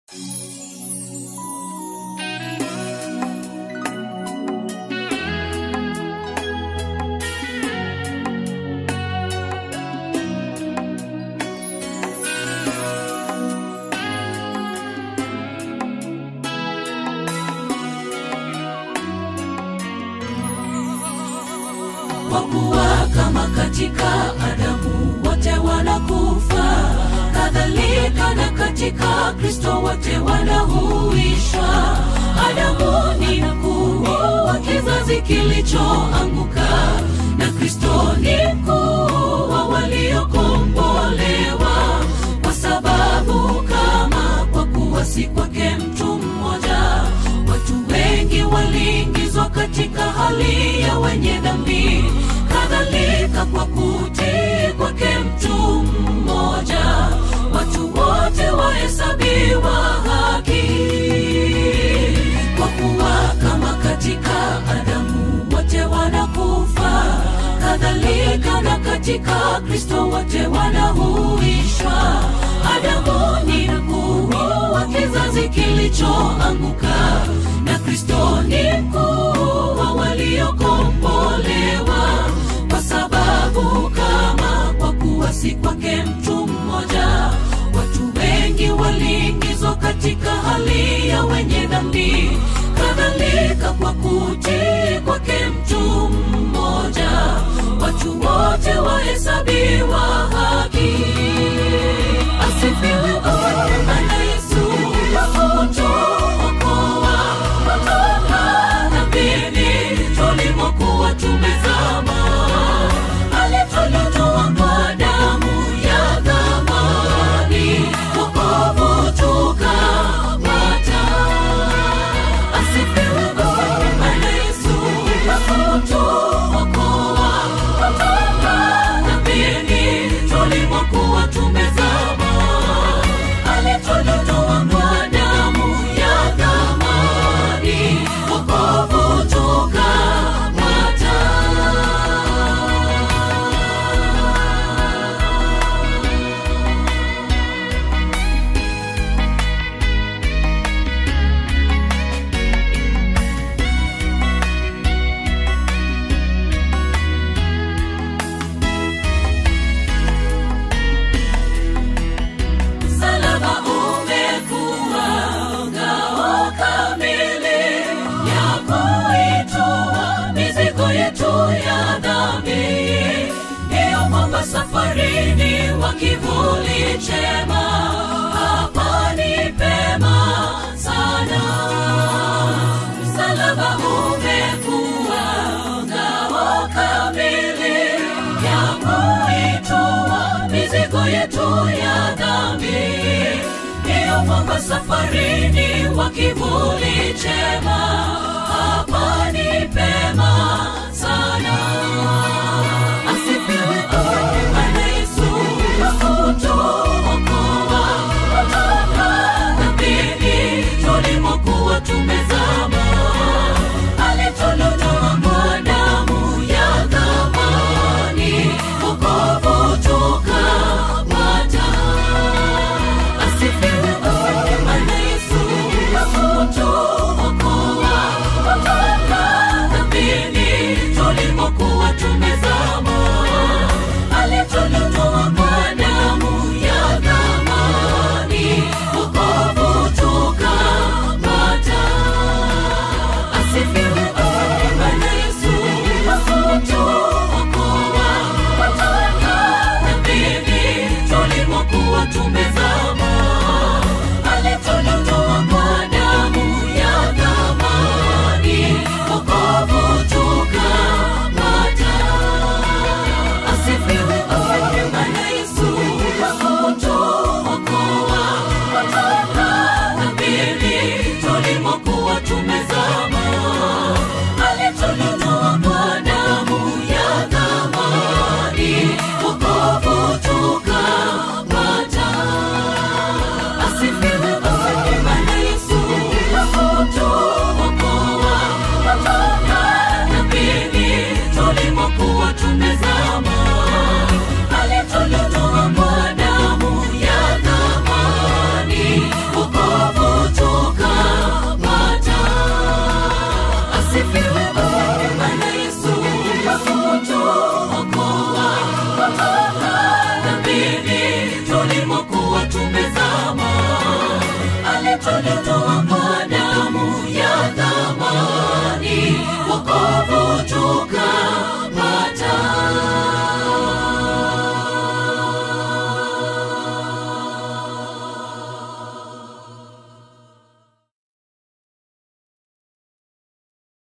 kwa kuwa kama katika Adamu wote wanakufa, kadhalika na katika Kristo wote wanahuishwa. Adamu ni mkuu wa kizazi kilichoanguka, na Kristo ni mkuu wa waliokombolewa, kwa sababu kama kwa kuwa si kwake mtu mmoja, watu wengi waliingizwa katika hali ya wenye dhambi, kadhalika kwa kutii kwake mtu mmoja, watu wote wahesabiwa haki. Kwa kuwa kama katika Adamu wote wanakufa, kadhalika na katika Kristo wote wanahuishwa. Adamu ni mkuu wa kizazi kilichoanguka, na Kristo ni mkuu wa waliokombolewa, kwa sababu kama kwa kuwa si kwake mtu mmoja, watu wengi waliingizwa katika hali ya wenye dhambi, kadhalika kwa kutii kwake mtu mmoja, watu wote wahesabiwa haki. Asifiwe Bwana Yesu kwa kutuokoa kutoka dhambini tulimokuwa tumezama. Alitutoa kwa damu ya thamani, wokovu tukapata. Asifiwe Bwana Yesu kwa kutuokoa kutoka dhambini tulimokuwa tumezama. Alitutoa kwa damu ya thamani, wokovu tukapata. Msalaba umekuwa ngao kamili ya kuitoa mizigo yetu ya dhambi. Ndiyo mwamba safarini wa kivuli chema, hapa ni pema sana. Msalaba umekuwa ngao kamili ya kuitoa mizigo yetu ya dhambi. Ndiyo mwamba safarini wa kivuli chema, hapa ni pema